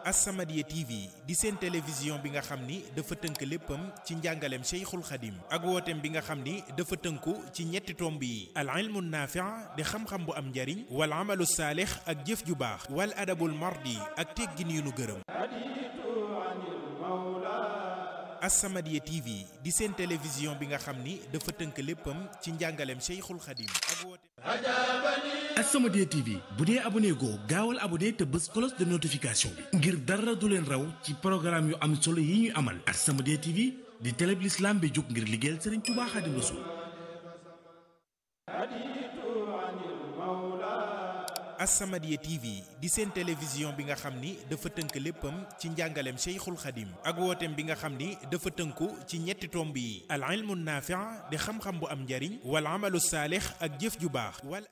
As-Samadiyya TV di seen télévision bi nga xam ni dafa tënk léppam ci njàngaleem Cheikhul Khadim ak wooteem bi nga xam ni dafa tënku ci ñetti tomb yi al ilmu naafi' di xam-xam bu am njariñ wal amalu saalix ak jëf ju baax wal adabul mardi ak teggin yu nu gërëm As-Samadiyya TV di seen télévision bi nga xam ni dafa tënk léppam ci njàngaleem Cheikhul Khadim ak wooteem As-Samadiyya TV bu dee abonné goo gaawal abonné te bës cloche de notification bi ngir dara du leen raw ci programme yu am solo yi ñu amal As-Samadiyya TV di télé bi l'islam bi jóg ngir liggéeyal Serigne Touba Khadim Rassoul As-Samadiyya TV di seen télévision bi nga xam ni dafa tënk léppam ci njàngaleem Cheikhul Khadim ak wooteem bi nga xam ni dafa tënku ci ñetti tomb yi al ilmu naafi' di xam-xam bu am njariñ wal amalu saalix ak jëf ju baax wal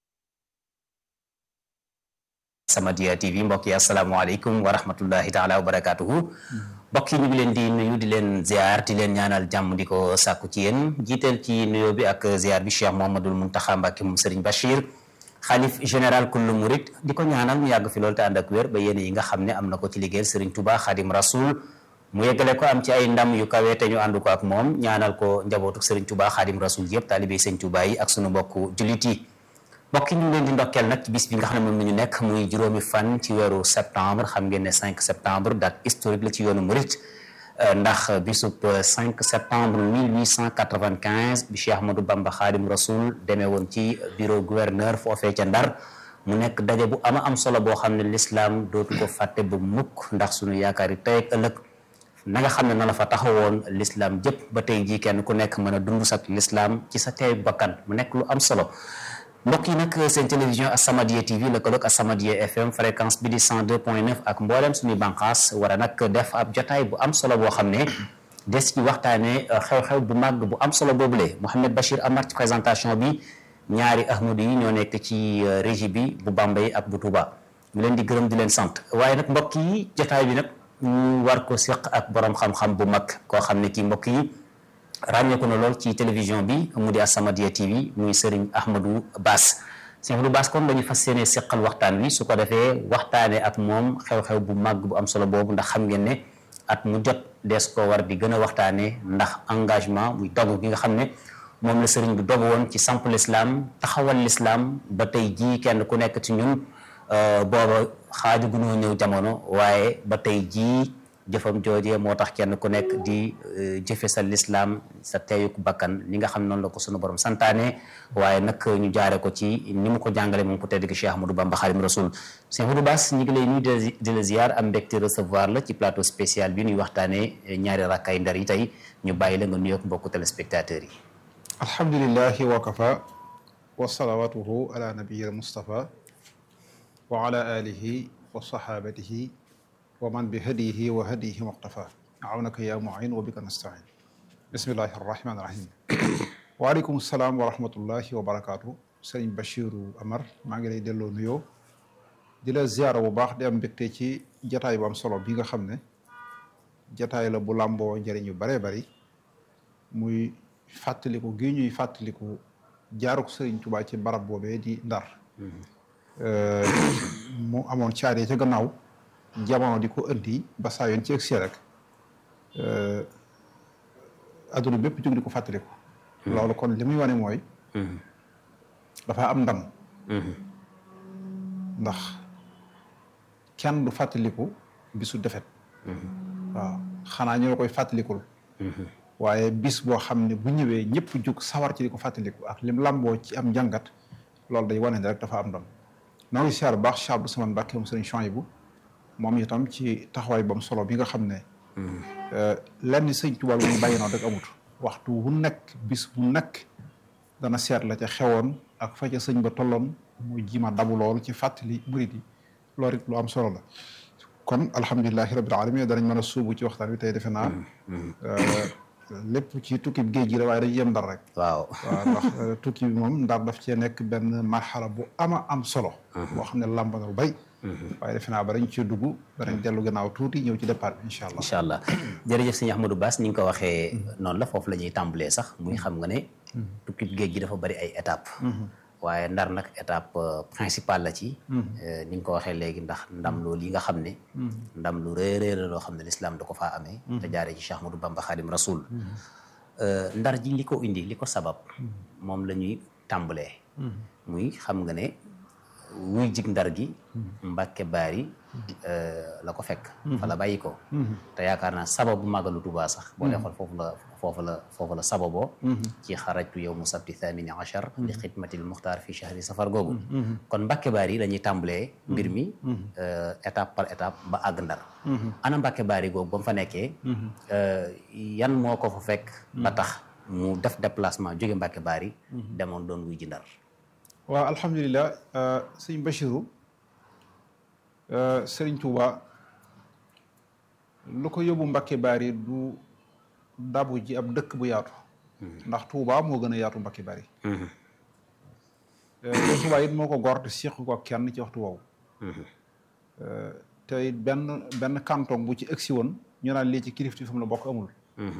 As-Samadiyya TV mbokk yi asalaamaaleykum wa rahmatullahi taala wa barakaatuhu mbokk yi ñu ngi leen di nuyu di leen ziar di leen ñaanal jàmm di ko sàkku ci yéen jiiteel ci nuyoo bi ak ziar bi Cheikh Mouhamadoul Mountakha Mbacké moom Serigne Bachir xalif général kullu murid di ko ñaanal mu yàgg fi loolu te ànd ak wér ba yéene yi nga xam ne am na ko ci liggéeyal Serigne Touba Khadim Rasoul mu yeggale ko am ci ay ndam yu kawe te ñu ànd ko ak moom ñaanal ko njabootu Serigne Touba Khadim Rasoul yëpp taalibé Serigne Touba yi ak sunu mbokku jullit yi mbokk yi ñu ngi leen di ndokkeel nag ci bis bi nga xam ne moom la ñu nekk muy juróomi fan ci weeru septembre xam ngeen ne 5 septembre date historique la ci yoonu murit ndax bisub 5 septembre 1895 bi Cheikh Ahmadou Bamba Khadim Rasoul demee woon ci bureau gouverneur foofee ca Ndar mu nekk daje bu ama am solo boo xam ne l'islam dootu ko fàtte bu mukk ndax suñu yaakaar yi tey ak ëllëg na nga xam ne na la fa taxawoon l'islam jëpp ba tey jii kenn ku nekk mën a dund sak l'islam ci sa teey bakkan mu nekk lu am solo mbokk yi nag seen télévision As-Samadiyya TV lëkkaloog As-Samadiyya FM fréquence bi di 102.9 ak mboolem suñuy bànqaas war a nag def ab jotaay bu am solo boo xam ne des ci waxtaane xew-xew bu màgg bu am solo boobule Mouhamed Bachir Amar ci présentation bi ñaari ahmadu yi ñoo nekk ci régie bi bu Bambey ak bu Touba ñu leen di gërëm di leen sant waaye nag mbokk yi jotaay bi nag ñu war ko seq ak borom xam-xam bu mag koo xam ne kii mbokk yi ràññeeku na lool ci télévision bi mu di As-Samadiyya TV muy Serigne Ahmadou Bass Serigne Ahmadou Bass kon dañu fas yéene seqal waxtaan wi su ko defee waxtaanee ak moom xew-xew bu màgg bu am solo boobu ndax xam ngeen ne at mu jot dees ko war di gën a waxtaanee ndax engagement muy dogu gi nga xam ne moom la Serigne bi dogu woon ci samp l'islam taxawal l'islam ba tey jii kenn ku nekk ci ñun booba xaaju gunoo ñëw jamono waaye ba tey jii. jëfam joojee moo tax kenn ku nekk di jëfe sa lislaam sa teeyuk bakkan li nga xam noonu la ko sunu borom santaane waaye nag ñu jaare ko ci ni mu ko jàngale moom ku tedd gi Cheikh Ahmadou Bamba Khadim Rasoul Cheikh Ahmadou Bass ñu ngi lay nuyu di la ziar am mbégte recevoir la ci plateau spécial bi ñuy waxtaane ñaari rakkay ndar yi tey ñu bàyyi la nga nuyoog mbokku téléspectateurs yi alhamdulillahi wa kafa wa salawatuhu ala nabiyil mustafa wa ala alihi wa sahabatihi wa man bi hadiyihi wa hadiyihi muqtafa awnaka ya muin wa bika nastain bismillahi arrahmani irrahim waaleykum salaam wa rahmatullahi wa barakaatu sëriñ Bachiru Amar maa ngi lay delloo nuyoo di la ziyaara bu baax di am mbégte ci jataay bu am solo bi nga xam ne jataay la bu làmboo njëriñ yu baree bari muy fàttaliku gi ñuy fàttaliku jaaruk sëriñ Tuubaa ci barab boobee di Ndar mu amoon caaree ca gannaaw jamono di ko indi ba saa yoon ci egsi rek adduna bépp jóg di ko fàttaliku. loolu kon li muy wane mooy. dafa am ndam. ndax kenn du fàttaliku bisu defet waaw xanaa ñu la koy fàttalikul. waaye bis boo xam ne bu ñëwee ñëpp jug sawar ci di ko fàttaliku ak lim lamboo ci am njàngat loolu day wane ne rek dafa am ndam. noo ngi siyaar bu baax Cheikh Abdou Samane Mbacké moom sëriñ Chouaïbou moom itam ci taxawaay bam solo bi nga xam ne lenn sëñ Tuubaa bu ñu bàyyi noonu rek amut waxtu wu nekk bis bu nekk dana seet la ca xewoon ak fa ca sëñ ba tolloon mu jima dabu lool ci fàttali murid yi loolu it lu am solo la kon alhamdulilahi rabbil alamin danañ mën a suubu ci waxtaan wi tey defe naa lépp ci tukki bi géej gi la waaye dañuy yem ndar rek waaw waaw ndax tukki bi moom ndar daf cee nekk benn marxala bu ama am solo boo xam ne làmb na lu bay waaye defe naa ba dañ ci dugg danañ dellu gannaaw tuuti ñëw ci départ bi incha allah incha allah jërëjëf sëñ Ahmadou Bass ni nga ko waxee noonu la foofu la ñuy tàmbalee sax muy xam nga ne tukki géej gi dafa bari ay étape waaye ndar nag étape principale la ci ni nga ko waxee léegi ndax ndam loolu yi nga xam ne ndam lu rëy rëy la loo xam ne lislaam da ko faa amee te jaaree ci Cheikh Ahmadou Bamba Khadim Rasoul ndar ji li ko indi li ko sabab moom la ñuy tàmbalee muy xam nga ne wuy jig ndar gi Mbàkke Baari la ko fekk fa la bàyyi ko te yaakaar naa sababu màggalu Tuubaa sax boo dee xool foofu la foofu la foofu la sababoo ci xarajtu yow mu sabti thamini achar li xidmatil muxtaar fi chahri safar googu kon Mbàkke Baari la ñuy tàmbalee mbir mi étape par étape ba àgg ndar ana Mbàkke Baari googu ba mu fa nekkee yan moo ko fa fekk ba tax mu def déplacement jóge Mbàkke Baari demoon doon wuy ji ndar waaw alhamdulilah sëñ Bachiru sëriñ Touba lu ko yóbbu Mbàkke Baari du dabu ji ab dëkk bu yaatu ndax Touba moo gën a yaatu Mbàkke Baari te Touba it moo ko gor te séq ko kenn ci waxtu woowu te it benn benn canton bu ci ëgsi woon ñu naan lii ci kilifti fi mu la bokk amul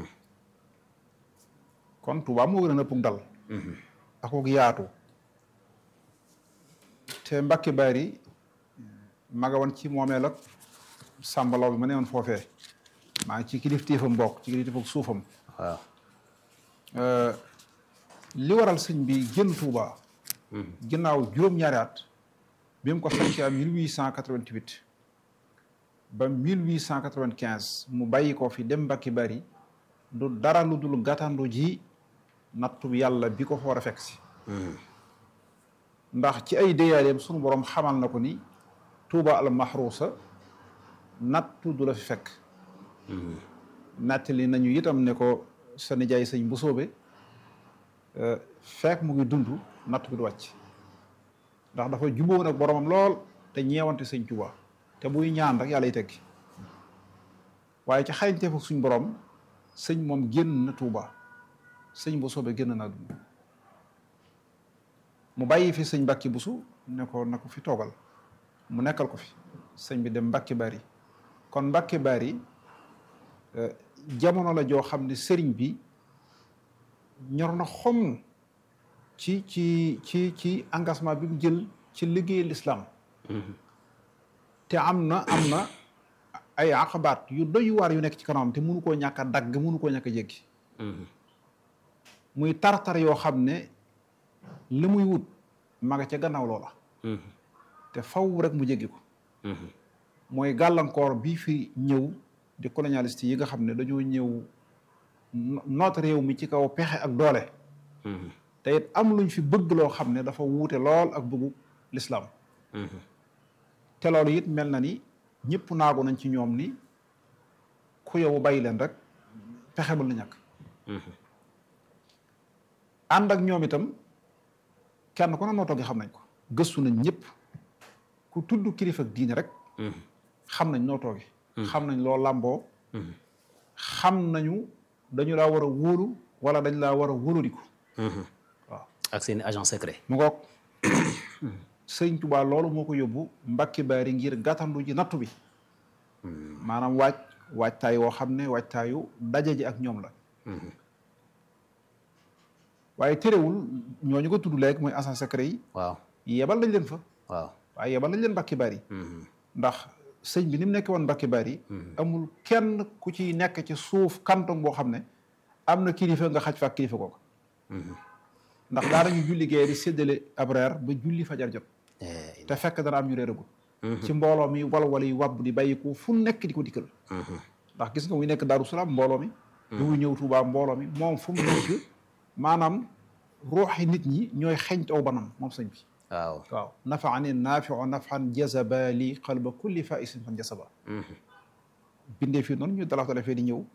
kon Touba moo gën a nëppug dal ak ko yaatu te Mbàkke Baari maga woon ci moomeel ak sàmbalaw bi ma ne woon foofee maa ngi ci kilifteefam bokk ci kilifteefam suufam waaw li waral sëñ bi génn Touba ginnaaw juróom-ñaari at bi mu ko sañci am 1888 ba 1895 mu bàyyi ko fi dem Mbàkke Baari du dara lu dul gàttandu ji nattu yàlla bi ko fa war a fekk si ndax ci ay déyaaleem sunu borom xamal na ko ni Touba al mahruusa nattu du la fi fekk nattali nañu itam ne ko sa nijaay sëñ bu soobe fekk mu ngi dund natt bi du wàcc ndax dafa jubóo ak boromam lool te ñeewante sëñ Touba te buy ñaan rek yàlla yi teggi waaye ci xarañteef ak suñ borom sëñ moom génn na Touba sëñ bu soobe génn naa dund mu bàyyi fi sëñ Mbàkke Busu ne ko na ko fi toogal mu nekkal ko fi sëñ bi dem Mbàkke Baari kon Mbàkke Baari jamono la joo xam ne sëriñ bi ñor na xom ci ci ci ci engagement bi mu jël ci liggéey l'islam te am na am na ay aqabaat yu doy waar yu nekk ci kanamam te mënu koo ñàkk a dagg mënu koo ñàkk a jéggi muy tartar yoo xam ne li muy wut ma nga ca gannaaw loola te faw rek mu jéggi ko mooy gàllankoor bii fi ñëw di colonialiste yi nga xam ne dañoo ñëw noot réew mi ci kaw pexe ak doole te it am luñ fi bëgg loo xam ne dafa wuute lool ak bëggu lislaam te loolu it mel na ni ñëpp naagu nañ ci ñoom ni ku yow bàyyi leen rek pexe bal na ñàkk ànd ak ñoom itam kenn ku ne nootoo gi xam nañ ko gëstu nañ ñëpp ku tudd kilifa ak diine rek xam nañ nootoo gi xam nañ loo làmboo xam nañu dañu laa war a wóolu wala dañ laa war a wóolodiku waaw ak seen agent secret mu ngoog sëñ Tuubaa loolu moo ko yóbbu Mbàkke Baari ngir gàttandu ji nattu bi maanaam waaj waajtaay woo xam ne waajtaayu daje ji ak ñoom la waaye terewul ñooñu ko tudd léegi mooy agent secret yi waaw yebal lañ leen fa waaw waaye yebal lañ leen Mbàkke Baari ndax sëñ bi ni mu nekk woon Mbàkke Baari amul kenn ku ci nekk ci suuf kanton boo xam ne am na kilifa nga xaj fa ak kilifa kooku ndax daanañu julli gee di séddale ab reer ba julli fajar jot te fekk dana am ñu réeragul ci mbooloo mi walwala yi wàbb di bàyyiku fu nekk di ko dikkal ndax gis nga muy nekk Daaru Salaam mbooloo mi lu muy ñëw Tuubaa mbooloo mi moom fu mu nekk maanaam ruuxi nit ñi ñooy xeñt aw banam moom sëñ bi waaw waaw nafaani naafiu nafan jazaba li qalba kulli faisin fan jazaba bindee fii noonu ñu dalax dala fee di ñëw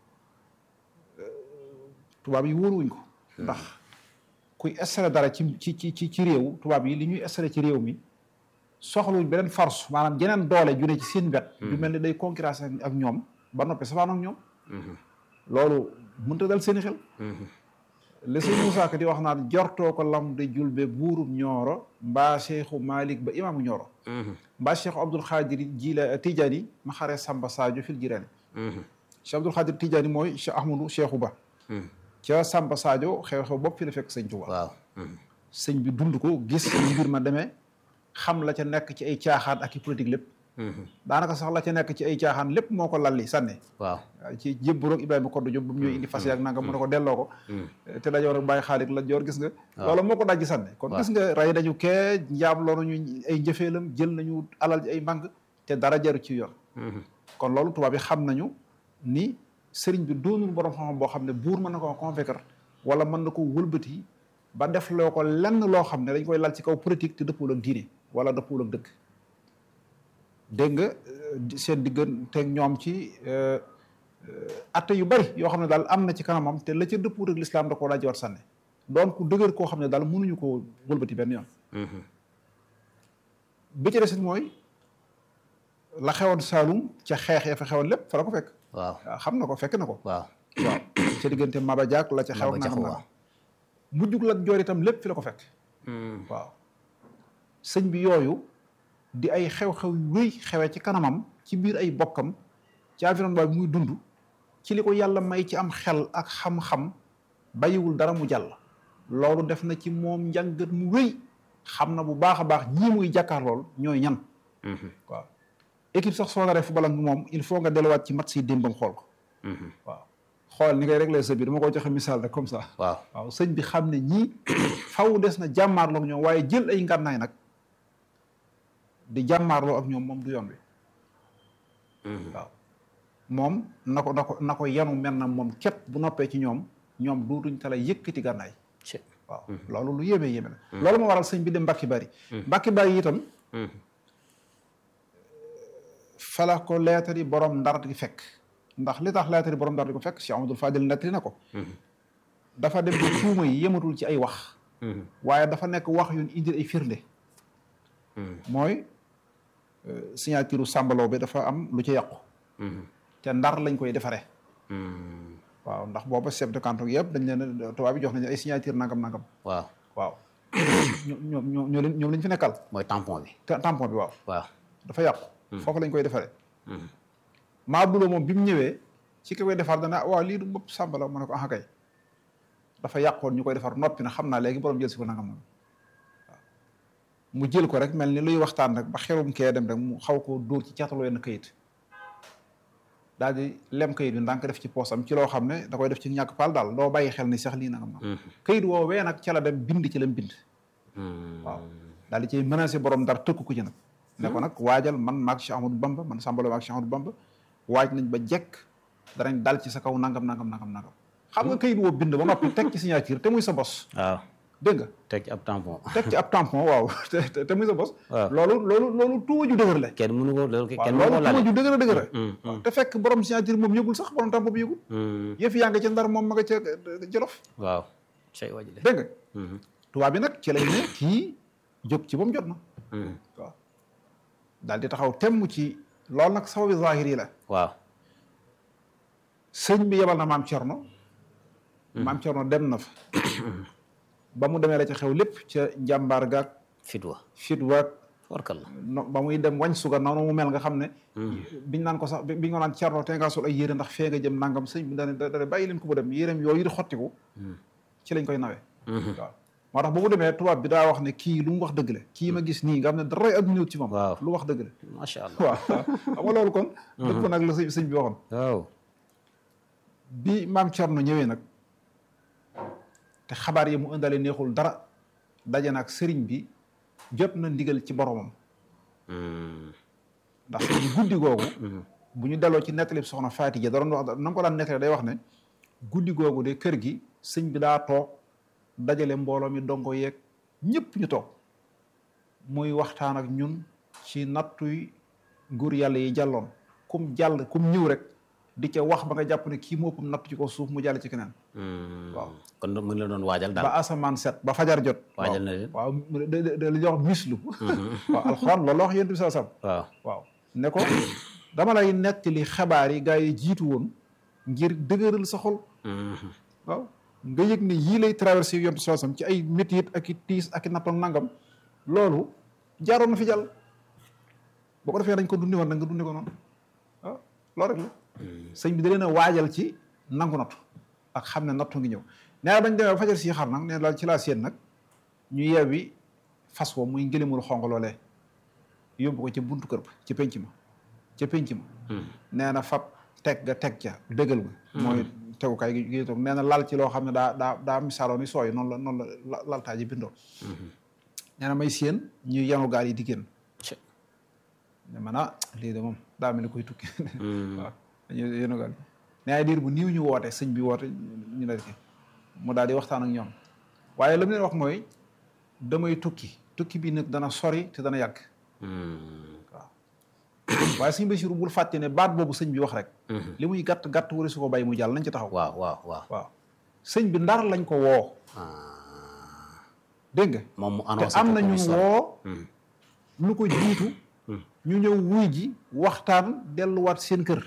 tubaab yi wóoruwuñ ko ndax kuy installé dara ci ci ci ci réew tubaab yi li ñuy installé ci réew mi soxluñ beneen force maanaam jeneen doole ju ne ci seen wet ju mel ni day concurrence ak ñoom ba noppi safaan ak ñoom loolu mënta dal seeni xel li sëñ Moussa Ka di wax naan jortoo ko lam de julbe buurub ñooro mbaa cheikhu Malik ba imaamu ñooro mbaa cheikhu Abdul Xaadir jila Tijaani ma xaree Samba Sadio fil jiraani cheikh Abdul Xaadir Tijaani mooy cheikh Ahmadou cheikhu ba ca Samba Sadio xew-xew bopp fi la fekk sëñ Tuubaa waaw sëñ bi dund ko gis mbir ma demee xam la ca nekk ci ay caaxaan ak i politique lépp daanaka sax la ca nekk ci ay caaxaan lépp moo ko lalli sànni waaw waaw ci jébburoog Ibrahima Koddu Jóob ba mu ñëwee indi fas yaak nanga mu ne ko delloo ko te dajoor ak bàyyi xaalit la joor gis nga loolu moo ko dajji sànni kon gis nga rey nañu kee njaam loolu ñu ay njëfeelam jël nañu alal ji ay mbang te dara jaru ci yoon kon loolu tubaab yi xam nañu ni sëriñ bi doonul borom xam-xam boo xam ne buur mën na ko convaincre wala mën na ko wëlbati ba def loo ko lenn loo xam ne dañ koy lal ci kaw politique te dëppul ak diine wala dëppul ak dëkk dégg nga seen digganteeg ñoom ci atte yu bari yoo xam ne daal am na ci kanamam te la ca dëppul ak lislaam da koo daa war sànne doon ku dëgër koo xam ne daal mënuñu ko wëlbati benn yoon bi ci desit mooy la xewoon Saalum ca xeex ya fa xewoon lépp fa la ko fekk waaw waaw xam na ko fekk na ko waaw waaw ca diggante Maba Jaak la ca xew Maba na Jaxu xam waaw. na mujjug la joor itam lépp fi la ko fekk waaw sëñ bi yooyu di ay xew-xew yu rëy xewee ci kanamam ci biir ay bokkam ci environnement bi muy dund ci li ko yàlla may ci am xel ak xam-xam bàyyiwul dara mu jàll loolu def na ci moom njàngat mu rëy xam na bu baax a baax ñii muy jàkkaar lool ñooy ñan waaw équipe sax soo naree football ak moom il faut nga delluwaat ci match si démbam xool ko waaw xool ni ngay réglé sa biir dama ko joxe misaal rek comme ça waaw waaw sëñ bi xam ne ñii faw des na jàmmaarloo ak ñoom waaye jël ay ngànnaay nag di jàmmaarloo ak ñoom moom du yoon wi waaw moom na ko na ko na ko yanu mel na moom képp bu noppee ci ñoom ñoom duutuñ tala yëkkati gànnaay ci waaw loolu lu yéeme yéeme la loolu moo waral sëñ bi dem mbakki bari mbakki bari itam fala ko leetar yi borom ndar di fekk ndax li tax leetar yi borom ndar di ko fekk Cheikh Amadou Fadil nettali na ko dafa dem ba tuuma yi yematul ci ay wax waaye dafa nekk wax yu indil ay firnde mooy signature sàmbaloo bi dafa am lu ci yàqu te ndar lañ koy defaree waaw ndax booba chef de canton yëpp dañ leen tubaab bi jox nañu ay signature nangam nangam waaw waaw ñoom ñoom ñoo leen ñoom lañ fi nekkal mooy tampon bi te tampon bi waaw waaw dafa yàqu foofu lañ koy defaree maa buloo moom bi mu ñëwee ci ki koy defar dana waaw lii du bopp sàmbala mu ne ko ah kay dafa yàqoon ñu koy defar noppi na xam naa léegi borom jël si ko nangam nangam waaw mu jël ko rek mel ni luy waxtaan rek ba xelum kee dem rek mu xaw ko dóor ci caataloo yenn kayit daal di lem kayit bi ndànk def ci poosam ci loo xam ne da koy def ci ñàkk paal daal doo bàyyi xel ni sax lii nangam nangam kayit woowee nag ca la dem bind ci lam bind waaw daal di cay menacé borom ndar tëkku ko ci nag ne ko nag waajal man maag Cheikh Ahmadou Bamba man sàmbaloo maag Cheikh Ahmadou Bamba waaj nañ ba jekk danañ dal ci sa kaw nangam nangam nangam nangam xam nga kayit woo bind ba noppi teg ci signature te muy sa bos waaw dégg nga teg ci ab tampon teg ci ab tampon waaw te te- te muy sa bos waaw. loolu loolu loolu tuuma ju dëgër la kenn mënu ko loolu waaw kenn mënu ko loolu tuuma laale ju dëgër a dëgër la Mm, mm. te fekk borom signature moom yëgul sax borom tampon bi yëgul yëf yaa nga ca ndar moom ma nga ca jolof waaw cay waji de dégg nga tubaab bi nag ci lañ ne kii jóg ci ba mu jot na waaw daal di taxaw temm ci loolu nag sababi zahir yi la waaw sëñ bi yebal na maam Cerno maam Cerno dem na fa ba mu demee la ca xew lépp ca njàmbaar gaag fit wa fit waag warkal la no ba muy dem wañ suga noonu mu mel nga xam ne biñ naan ko sax bi biñ ko naan Cerno te nga sol ay yére ndax fee nga jëm nangam sëñ bi dane dane bàyyi leen ko bu dem yéreem yooyu di xottiku ci lañ koy nawee waaw moo tax ba mu demee tubaab bi daa wax ne kii lu mu wax dëgg la kii ma gis nii nga xam ne dara ak ñëw ci moom Waaw. lu wax dëgg la macha allah waaw xam nga loolu kon dëpp nag la sëñ sëñ bi waxoon waaw bi maam Cerno ñëwee nag te xabaar yi mu ëndale neexul dara daje nag sëriñ bi jot na ndigal ci boromam ndax ñu guddi googu bu ñu delloo ci nettali soxna Faatija da doon wax na nga ko daan nettali day wax ne guddi googu de kër gi sëñ bi daa toog dajale mbooloo mi dongo yeeg ñëpp ñu toog muy waxtaan ak ñun ci nattuy nguur yàlla yi jàlloon kum jàll kum ñëw rek di ca wax ba nga jàpp ne kii moo ëpp natt ci ko suuf mu jàll ci keneen waaw kon mu ngi la doon waajal daal ba asamaan set ba fajar jot waajal na leen waaw mu de de li ñuy wax mislu waaw alxuraan loolu la wax yéen bi saa sam waaw waaw ne ko dama lay nettali xabaar yi gaa yi jiitu woon ngir dëgëral sa xol waaw nga yëg ne yii lay traversé yontu saa sam ci ay métit ak i tiis ak i nattoon nangam loolu jaaroon na fi jàll boo ko defee dañ ko dundi woon da nga dundi ko noonu waaw loolu rek la sëñ bi da leen a waajal ci nangu nattu ak xam ne nattu ngi ñëw nee na bañ demee ba fajar si xar nag nee na daal ci laa séen nag ñu yeewi fas wa muy ngëlimul xonq loolee yóbbu ko ca buntu kër ba ca penc ma ca penc ma nee na fab teg ga teg ca dëggal ga mooy tegukaay gi gi toog nee na lal ci loo xam ne daa daa daa misaaloo ni sooy noonu la noonu la laltaa ji bindoo nee na may séen ñuy yanu gaal yi di génn ne man ah lii de moom daa mel ni koy tukki waaw dañuy yenu gaal ne ay diir bu niiw ñu woote sëñ bi woote ñu ne ki mu daal di waxtaan ak ñoom waaye la mu leen wax mooy damay tukki tukki bi nag dana sori te dana yàgg waaw waaye sëñ Basiru bul fàtte ne baat boobu sëñ bi wax rek li muy gàtt gàtt wari su ko bàyyi mu jàll nañ ci taxaw waaw waaw waaw waaw sëñ bi ndar lañ ko woo dégg nga moom mu te annoncé am ko na ko ñu muy sori. woo lu ko jiitu ñu ñëw wuy ji waxtaan delluwaat seen kër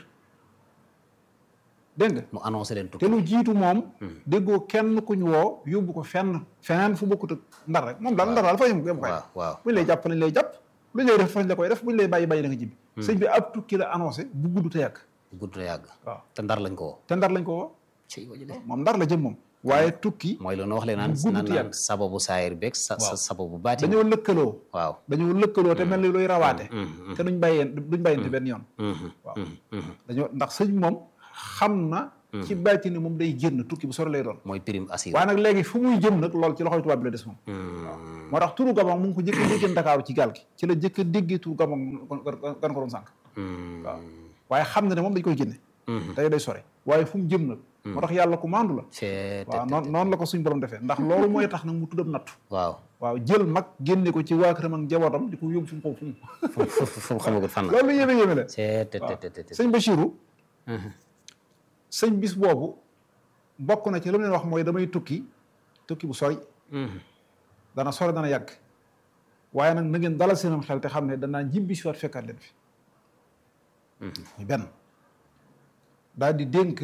dégg nga mu annoncé leen te tukki lu jiitu moom déggoo kenn ku ñu woo yóbbu ko fenn feneen fu bokkut ak ndar rek moom daal ndar daal fa yëm yem koy waaw waaw buñ lay jàpp nañ lay jàpp luñ lay def fañ la koy def buñ lay bàyyi bàyyi na nga jibbi sëñ bi ab tukki la annoncé bu gudd te yàgg gudd na yàgg waaw te ndar lañ ko woo te ndar lañ ko woo ci wajule moom ndar la jëm moom waaye tukki mooy loolu wax leen naan bu gudd naan te naan yàgg. sababu saayir beeg sa sa Waaw. sababu baati dañoo lëkkaloo waaw dañoo lëkkaloo te mel ni luy rawaate te duñ bàyyeen duñ bàyyente benn yoon Mhm, waaw mhm, mhm. dañoo ndax sëñ moom xam na ci bàyyi ni moom day génn tukki bu sori lay doon mooy prime assir waaye nag léegi fu muy jëm nag lool ci loxoy tubaab bi la des moom moo tax turu gabon mu ngi ko jëkk a déggee Ndakaaru ci gaal gi ci la jëkk a déggee turu gabon gan ko doon sànq waaw waaye xam na ne moom dañ koy génne tey day sore waaye fu mu jëm nag moo tax yàlla ku maandu la c'est waaw noonu noonu la ko suñ borom defee ndax loolu mooy tax nag mu tuddam nattu waaw waaw jël mag génne ko ci waa këram ak njabootam di ko yóbbu fu mu ko fu mu fu mu xamagul fan la loolu yéeme yéeme la c'est te te te te sëñ Bachirou sëñ bis boobu bokk na ci lu mu leen wax mooy damay tukki tukki bu sori dana sori dana yàgg waaye nag na ngeen dalal seenam xel te xam ne danaa jibbi si waat fekkaat leen fi muy benn daal di dénk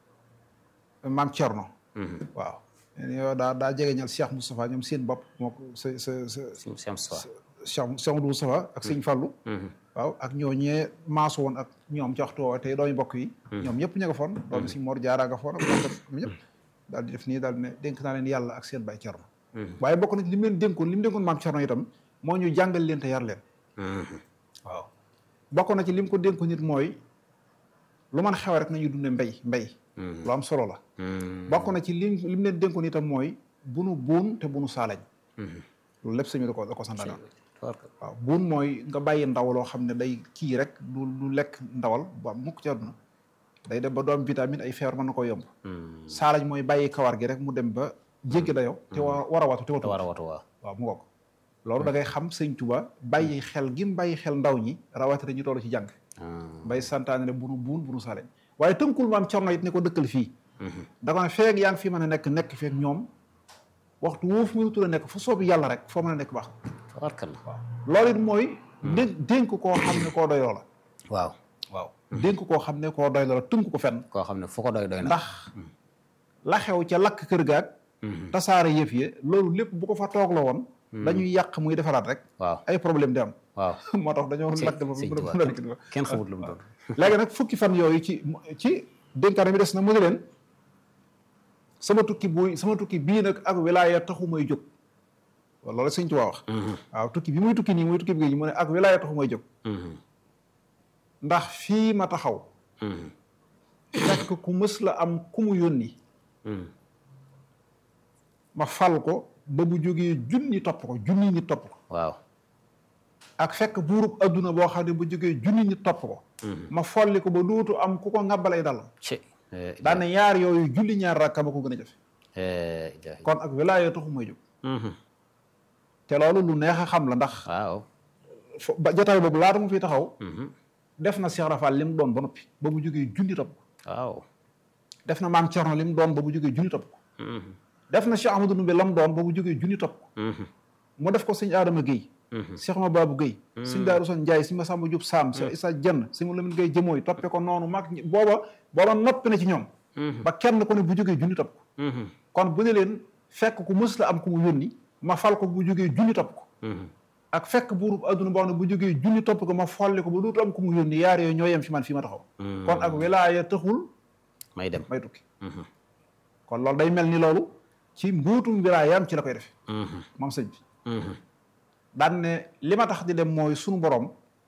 maam Thierno waaw yow daa daa jegeñal Cheikh Moustapha ñoom seen bopp moo ko sa sa sa sim sim soir Cheikh Cheikh Moudou Moustapha ak sëñ Fallou waaw ak ñoo ñee maasu woon ak ñoom ci waxtu woowu tey doomi bokk yi ñoom ñëpp ña nga foon doomi sëñ Mor Jaara nga foon ak ñoom ñëpp daal di def nii daal di ne dénk naa leen yàlla ak seen baay Thierno waaye bokk na ci li mu leen dénkoon li mu dénkoon maam Thierno itam moo ñu jàngal leen te yar leen waaw bokk na ci li mu ko dénkoon nit mooy lu man xew rek nañu dunde mbay mbay lu am solo la bokk na ci lim li mu leen dénkoon itam mooy bunu buun te bunu saalañ loolu lépp sëñ bi da ko da ko santaane waaw buun mooy nga bàyyi ndaw loo xam ne day kii rek du du lekk ndawal ba mukk ci àdduna day dem ba doom vitamine ay feebar mën na ko yomb saalañ mooy bàyyi kawar gi rek mu dem ba jéggi dayo te war war a watu te te watu war a watu waaw waaw mu ngoog loolu da ngay xam sëñ Tuba bàyyi xel gi mu bàyyi xel ndaw ñi rawatina ñu toll ci jàng bay santaane ne bunu buun bunu saalañ waaye tënkul maam Cerno it ne ko dëkkal fii da ko ne feeg yaa ngi fi mën a nekk nekk feeg ñoom waxtu woofu mënutu la nekk fu soobi yàlla rek foo mën a nekk baax tabarkalla waaw loolu it mooy dé- dénk koo xam ne koo doyloo la waaw waaw dénk koo xam ne koo doyloo la tënk ko fenn koo xam ne fu ko doy doy na ndax la xew ca lakk kër gaag tasaare yëf yi loolu lépp bu ko fa toog la woon dañuy yàq muy defaraat rek waaw ay problème di am waaw moo tax dañoo sëñ lakk ba sëñ mu Tuubaa mu kenn- kenn xamut lu mu doon léegi nag fukki fan yooyu ci ci dénkaane bi des na mu ne leen sama tukki buy sama tukki bii nag ak wilaaya taxu may jóg waaw loolu sëñ Tuubaa wax waaw tukki bi muy tukki nii muy tukki bi mu ne ak wilaaya taxu may jóg ndax fii ma taxaw fekk ku mës la am ku mu yónni ma fal ko ba bu jógee junni topp ko junni ñi topp ko waaw ak fekk buurub adduna boo xam ne bu jógee junni ñi topp ko ma folli ko ba dootu am ku ko ngàbbalay dal ci daane ñaar yooyu julli ñaar rakka ma ko gën a jafe kon ak wilaaya taxu may jóg te loolu lu neex a xam la ndax waaw fo- ba jotaay boobu laata mu fi taxaw def na Cheikh Rafal li mu doon ba noppi ba mu jógee junni topp ko waaw def na maam Thierno li mu doon ba mu jógee junni topp ko def na Cheikh Amadou Ndoumbé la mu doon ba mu jógee junni topp ko mu def ko sëñ Adama Guèye Cheikh Ma Babou Guèye sëñ Daaru Son Ndiaye sëñ Massamba Diop Sam Cheikh Issa Dieng sëñ Lamine Guèye jëmooy toppe ko noonu mag ñi booba booba noppi na ci ñoom ba kenn ko ne bu jógee junni topp ko kon bu ne leen fekk ku mës la am ku mu yónni ma fal ko bu jógee junni topp ko ak fekk buurub adduna boo xam ne bu jógee junni topp ko ma folli ko ba dootu am ku mu yónni yaar yooyu ñoo yem fi man fii ma taxaw kon ak wilaaya taxul may dem may tukki kon loolu day mel ni loolu ci mbuutum wilaayam ci la koy defe moom sëñ bi daan ne li ma tax di dem mooy sunu borom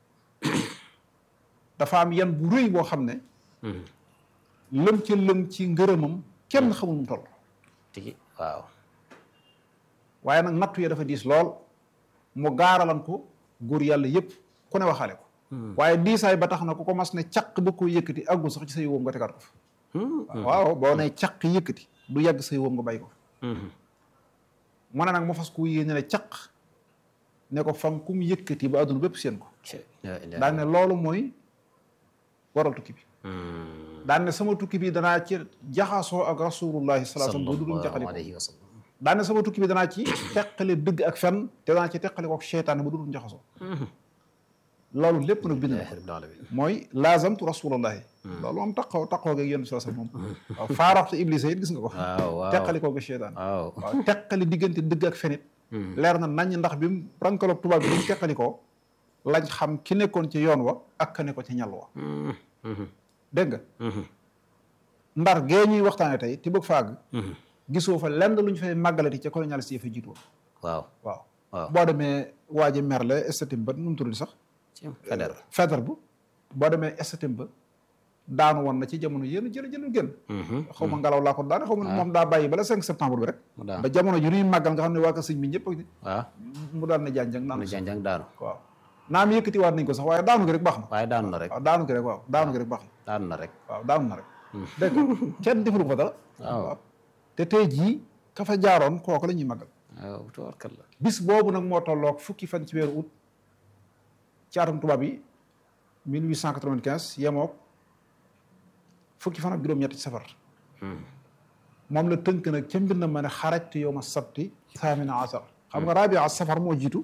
dafa am yan bu rëy boo xam ne lëm ca lëm ci ngërëmam kenn xamul mu toll tigi waaw waaye nag nattu ya dafa diis lool mu gaaralan ko góor yàlla yépp ku ne waxaale ko waaye diisaay ba tax na ku ko mas ne caq ba ko yëkkati àggul sax ci say wóom nga tegaat ko fa waaw boo ne caq yëkkati du yàgg say wóom nga bàyyi ko fa mu ne nag mu fas ku yéene ne caq ne ko fam ku mu yëkkati ba àdduna bépp seen ko daan ne loolu mooy waral tukki bi daan ne sama tukki bi danaa ci jaxasoo ak rasulullahi sallallahu alayhi wasallam ba du duñ jaxali ko daan ne sama tukki bi danaa ci teqale dëgg ak fen te danaa ci teqale ko ak seytaane ba du duñ jaxasoo loolu lépp nag bind na mooy laazamtu rasulullahi loolu moom taqoo taqoo geeg yéen sallallahu alayhi wasallam moom waaw faaraxte iblis it gis nga ko teqali koo ak seytaane waaw teqali diggante dëgg ak fenit leer na nañ ndax bi mu rankaloog tubaab bi bi mu teqali ko lañ xam ki nekkoon ci yoon wa ak ka ne ko ci ñal wa dégg nga ndar gee ñuy waxtaane tey te bëgg faag gisoo fa lenn lu ñu fay màggalati ca colonialiste yi fa jiitu woon waaw waaw boo demee waaji merle estatim ba nu mu tudd sax feder feder bu boo demee estatim ba daanu woon na ci jamono yéen jël jël génn xaw ma ngelaw laa ko daane xaw ma moom daa bàyyi bala 5 septembre bi rek ba jamono ju ñuy màggal nga xam ne waa ko sëñ bi ñëpp waaw mu daal ne janjang naan janjang daanu waaw naam yëkkati waat nañ ko sax waaye daanu gi rek baax na waaye daanu na rek waaw daanu gi rek waaw daanu gi rek baax na daanu na rek waaw daanu na rek dégg nga kenn defalu ko dara waaw te tey jii ka fa jaaroon kooku la ñuy màggal waaw tubaarkalla bis boobu nag moo tolloog fukki fan ci weeru août ci atum tubaab yi 1895 yemook fukki fan ak juróom-ñetti ci safar moom la tënk nag ca mbind ma ne xarajtu yow ma sabti thamina asar xam nga rabia safar moo jiitu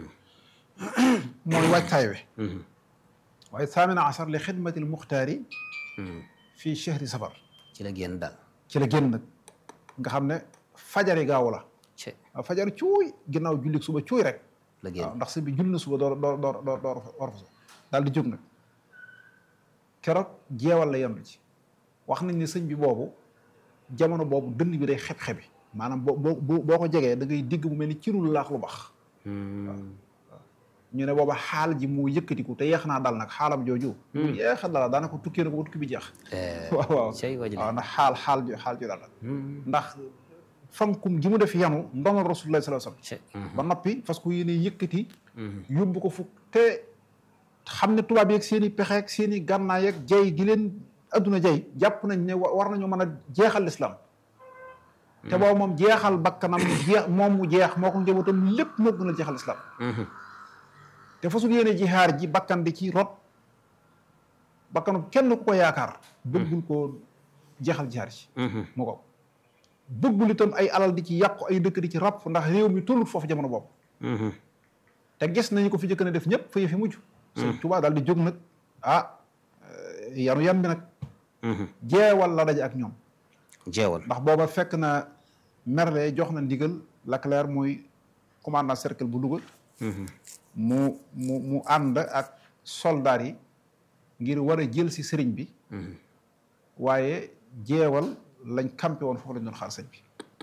mooy wàccaay we waaye thamina asar li xidmati l muxtaari fii chehri safar ci la génn daal ci la génn nag nga xam ne fajari gaaw la ci waaw fajar cuuy ginnaaw jullik suba cuuy rek la génn waaw ndax sëñ bi jull na suba door door door door door war fa daal di jóg nag keroog jeewal la yendu ci wax nañ ne sëñ bi boobu jamono boobu dënn bi day xeb-xebi maanaam boo boo boo ko jegee da ngay digg mu mel ni cirul laax lu bax ñu ne booba xaal ji mu yëkkatiku te yeex naa dal nag xaalam jooju mu yeex a dala daanaka tukkee na ko ba tukki bi jeex waaw waaw cey wajli waaw ndax xaal xaal ju xaal ju dal la ndax fankum gi mu def yanu ndonal rasulullah sallallahu alayhi wasallam ba noppi parce que yéene yëkkati yóbbu ko fukk te xam ne tubaab yeeg seen i pexe ak seen i gànnaay ak jay gi leen adduna jay jàpp nañ ne war nañoo mën a jeexal l'islam te boobu moom jeexal bakkanam jeex moom mu jeex moo ko njabootam lépp moo gën a jeexal l'islam te fasul yéene jihaar ji bakkan di ci rot bakkanu kenn ku ko yaakaar bëggul koo jeexal jihaar ji mu ko bëggul itam ay alal di ci yàqu ay dëkk di ci ràpp ndax réew mi tollut foofu jamono boobu te gis nañu ko fi jëkk na def ñëpp fa fi mujj sëñ Tuubaa daal di jóg nag ah yanu yan bi nag jeewal la daje ak ñoom jeewal ndax booba fekk na Merle jox na ndigal Leclerc mooy commandant cercle bu Louga mu mu mu ànd ak soldaar yi ngir war a jël si sëriñ bi waaye jeewal lañ campé woon foofu lañ doon xaar sëñ bi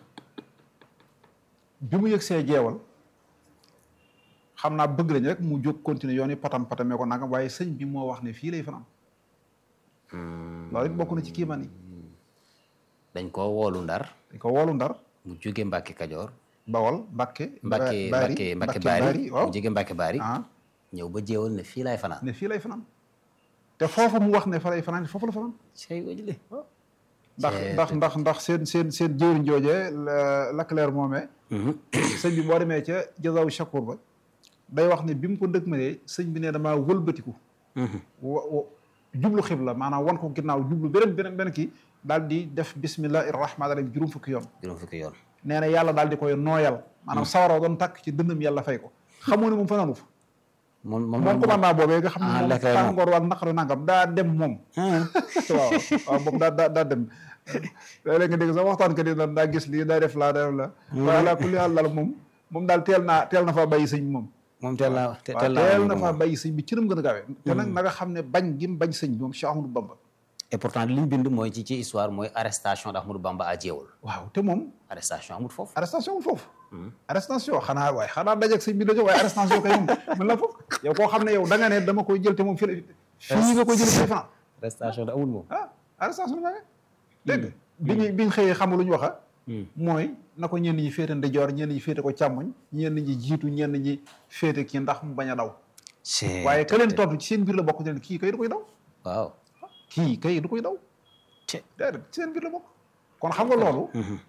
bi mu yëg see jeewal xam naa bëgg lañ rek mu jóg continuer yoon yi patam patamee ko nangam waaye sëñ bi moo wax ne fii lay fanaan loolu it bokk na ci kiimaan yi dañ koo woolu ndar dañ ko woolu ndar mu jóge Mbàkke Kajoor bawal Mbàkke Mbàkke Mbàkke Mbàkke Baari waaw mu jóge Mbàkke Baari ah ñëw ba jeewal ne fii laay fanaan ne fii lay fanaan te foofu mu wax ne fa lay fanaan foofu la fanaan cey wajli ndax ndax ndax ndax seen seen seen jëwriñ joojee Leclerc moomee sëñ bi boo demee ca jazaw shakur ba day wax ne bi mu ko dëgmalee sëñ bi ne damaa wëlbatiku wa jublu xibla maanaam wan ko ginnaaw jublu beneen beneen beneen kii daal di def bismillahi rahmaani rahim juróom fukki yoon juróom fukki yoon nee na yàlla daal di koy nooyal maanaam sawaraw doon takk ci dëndam yàlla fay ko xamoo ne moom fanaanu fa moom moom moom commandant boobee nga xam ne ah, moom Leclerc moom. tàngoor ak naqaru nangam daa dem moom waaw waaw moom daa daa daa dem léeg-léeg nga dégg sax waxtaan ka di naan daa gis lii daa def laa daa def la waaye laa kulli àll daal moom moom daal teel naa teel na faa bàyyi sëñ bi moom moom teel naa waaw teel naa teel moom na faa moom. bàyyi sëñ bi ci nam gën a gaawee te nag na nga xam ne bañ gi mu bañ sëñ bi moom Cheikh Ahmadou Bamba et pourtant li ñu bind mooy ci ci histoire mooy arrestation d'Ahmadou Bamba à Jéewul waaw te moom arrestation amul foofu arrestation wul foofu arrestation xanaa waaye xanaa dajeeg sëñ bi dajo waaye arrestation kay moom mën la foofu yow koo xam ne yow da nga ne dama koy jël te moom fii la fii nga koy jël fii France arrestation da amul moom ah arrestation nga ne dégg nga bi ñu bi ñu xëyee xamul lu ñu wax mooy na ko ñenn ñi féete ndijoor ñenn ñi féete ko càmmoñ ñenn ñi jiitu ñenn ñi féete kii ndax mu bañ a daw c'est waaye ka leen tontu ci seen biir la bokk ne kii kay du koy daw waaw kii kay du koy daw te déedéet ci seen biir la bokk kon xam nga loolu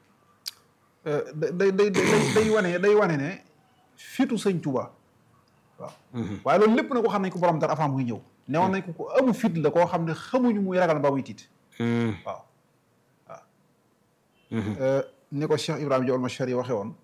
day day day day wane day wane ne fitu sëñ Tuba waaw waaye loolu lépp na ko xam nañ ko borom dara avant muy ñëw newoon nañ ko ko amu fit la koo xam ne xamuñu muy ragal ba muy tiit waaw waaw ni ko Cheikh Ibrahima Diol Machari waxe woon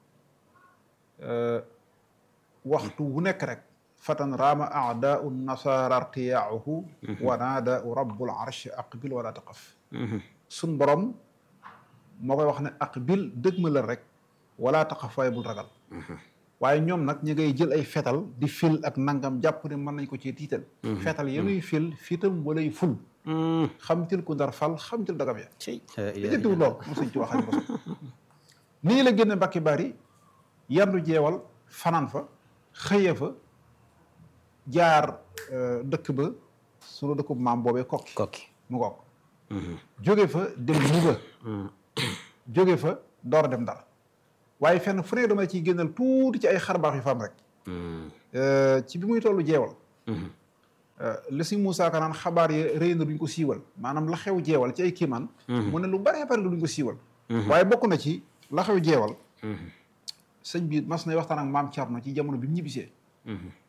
waxtu wu nekk rek fatan raama aadaau nasara artiyaahu wa naadaau rabbul arsh aqbil wala taqaf sun borom moo koy wax ne aqbil dëgg ma la rek wala taqaf waaye bul ragal waaye ñoom nag ñi ngay jël ay fetal di fil ak nangam jàpp ne mën nañ ko ci tiital fetal yenuy fil fiitam walay ful xamtil ku ndar fal xamtil dagam ya li jëntiwul lool mu sëñ ci waxañ ko nii la génne mbakki bari yandu jeewal fanaan fa xëye fa jaar dëkk ba sunu dëkk bu maam boobee kokki kokki mu ngoog jóge fa dem Louga jóge fa door a dem Ndar waaye fenn fu ne dama ciy génnal tuuti ci ay xarbaax yu fa am rek ci bi muy tollu jeewal li si Moussa Ka naan xabaar yi rëy na duñ ko siiwal maanaam la xew jeewal ci ay kiimaan mu ne lu baree bari la duñ ko siiwal waaye bokk na ci la xew jeewal sëñ bi mas nay waxtaan ak maam Thierno ci jamono bi mu ñibbisee